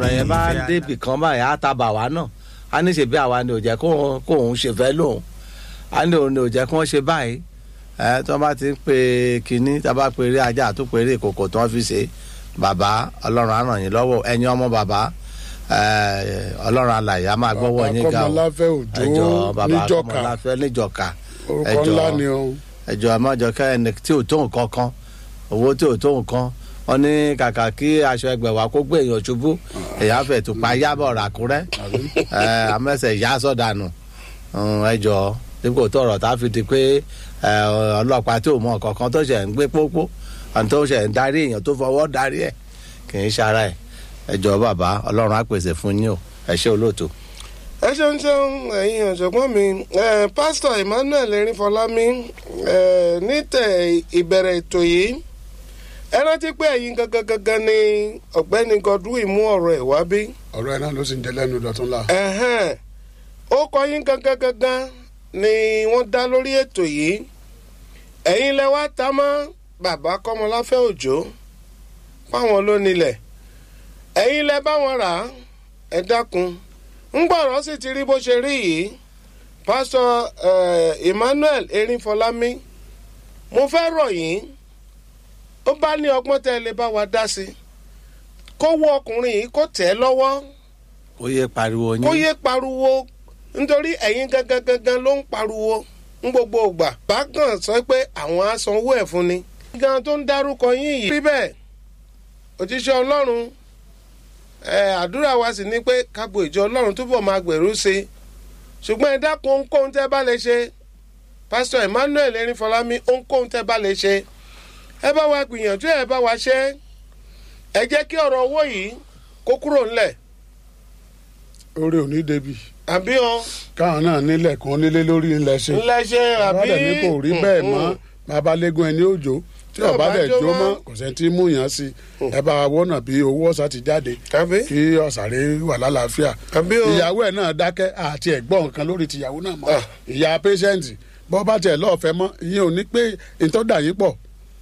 ọ̀rọ̀ yẹn bá débì kan báyìí á ta bà wá náà á ní ṣe bí àwa ni ò jẹ́ kóun ṣe fẹ́ lóun á ní òun ni ò jẹ́ kí wọ́n ṣe báyìí ẹ tí wọ́n bá ti ń pe kínní tí wọ́n bá pe eré ajá àtún pe eré ìkòkò tí wọ́n fi ṣe bàbá ọlọ́run á ràn yín lọ́wọ́ ẹ̀yin ọmọ bàbá ọlọ́run alàyè á máa gbọ́wọ́ yín ga o kọmọláfẹ́ òjò níjọka kọmọláfẹ́ níjọka orúkọ ńlá ni o. ẹjọ àmọ́jọkẹ́ ẹni tí ò tó nǹkan kan owó tí ò tó nǹkan wọn ní kàkà kí aṣọ ẹgbẹ̀wá kó gbé èèyàn ṣubú èèyàn fẹ̀ tó pa yábọ̀ ràkúrẹ́ amẹ́sẹ̀ yá sọ̀dànù ẹjọ dípò tó ọ̀rọ̀ tá a fi di pé ọlọ́pàá tí ò mọ nǹkan kan tó ṣẹ̀ ń gbé pópó àti tó ṣẹ̀ ń darí èèyàn tó fọwọ́ darí ẹ̀ kì í ṣara ẹ̀ ẹjọ bàbá ọlọ́run á pèsè fún yín o ẹ ṣé olóòtú ẹ ṣeun ṣeun ẹ̀yin ọ̀jọ̀gbọ́n mi pásítọ̀ emmanuel erinfọlámi nítẹ̀ ìbẹ̀rẹ̀ ètò yìí ẹ rántí pé ẹ̀yin gangan gangan ni ọ̀gbẹ́ni godwin mú ọ̀rọ̀ ẹ̀ wá bí. ọ̀rọ̀ ẹ̀ náà ló sì ń jẹ lẹ́nu dọ̀tún la. ó kọ yín gangan gangan ni wọ́n dá lórí ètò yìí ẹ̀yin lẹ wá ta mọ́ bàbá kọ́mọláfẹ́ òjò fáwọn ló nílẹ̀ ẹ̀yin lẹ bá wọn rà á ẹ dákun ngbọ̀rọ̀ sì ti rí bó ṣe rí yìí pásítọ̀ emmanuel erinfọlámi mo fẹ́ rọ̀ yín ó bá ní ọgbọ́n tẹ́ ẹ lè bá wa dá sí kó wọ ọkùnrin yìí kó tẹ̀ ẹ́ lọ́wọ́ kó yé pariwo yín kó yé pariwo nítorí ẹ̀yin gangan gangan ló ń pariwo ń gbogbo ògbà bákan sọ pé àwọn á sanwó ẹ̀ fún ni. gan tó ń dárúkọ yín yìí rí bẹ́ẹ̀ òjíṣẹ́ ọlọ́run àdúrà wa sì ni pé kágbo ìjọ ọlọ́run túbọ̀ máa gbèrú sí i ṣùgbọ́n ẹ dákun ohunkóhun tẹ́ bá lè ṣe pásítọ̀ emmanuel erinfọlámi ohunkóhun tẹ́ bá lè ṣe ẹ bá wa gbìyànjú ẹ bá wa ṣe ẹ jẹ́ kí ọ̀rọ̀ owó yìí kó kúrò ńlẹ̀. orí ò ní débi. àbí o. káwọn náà nílẹ̀ kan nílé lórí ńlẹ̀ ṣe. ńlẹ̀ ṣe àbí. ọ̀rọ̀ ní kò rí bẹ́ẹ̀ mọ́ babalẹ́gùn ẹni òjò tí ọba dẹ̀ jó mọ́ kò sẹ́ni tí mú yàn sí ẹ bá wa wọ́nà bí owó ọ̀sà ti jáde kí ọ̀sàrẹ́ wà lálàáfíà ìyàwó ẹ̀ náà dákẹ́ àti ẹ̀gbọ́n nǹkan lórí tìyàwó náà mọ́ ìyá pẹ́ṣẹ́ǹtì bọ́ bá tiẹ̀ lọ́ọ̀fẹ́ mọ́ ìyẹn ò ní pé ìtọ́dà yín pọ̀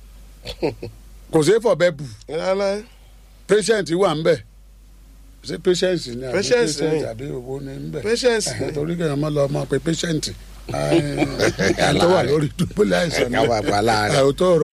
kò sí fọ̀bẹ bù pẹ́ṣẹ́ǹtì wà ń bẹ̀ ṣé pẹ́ṣẹ́ǹtì ni àbí pẹ́ṣẹ́ǹtì àbí owó ni ń bẹ̀ pẹ́ṣẹ́ǹtì torí kẹ́hìn mọ́ lọ mọ́ pé pẹ́ṣẹ́ǹtì tó wà lórí dùbúlẹ̀ àìsàn káwá pa láàrin. náà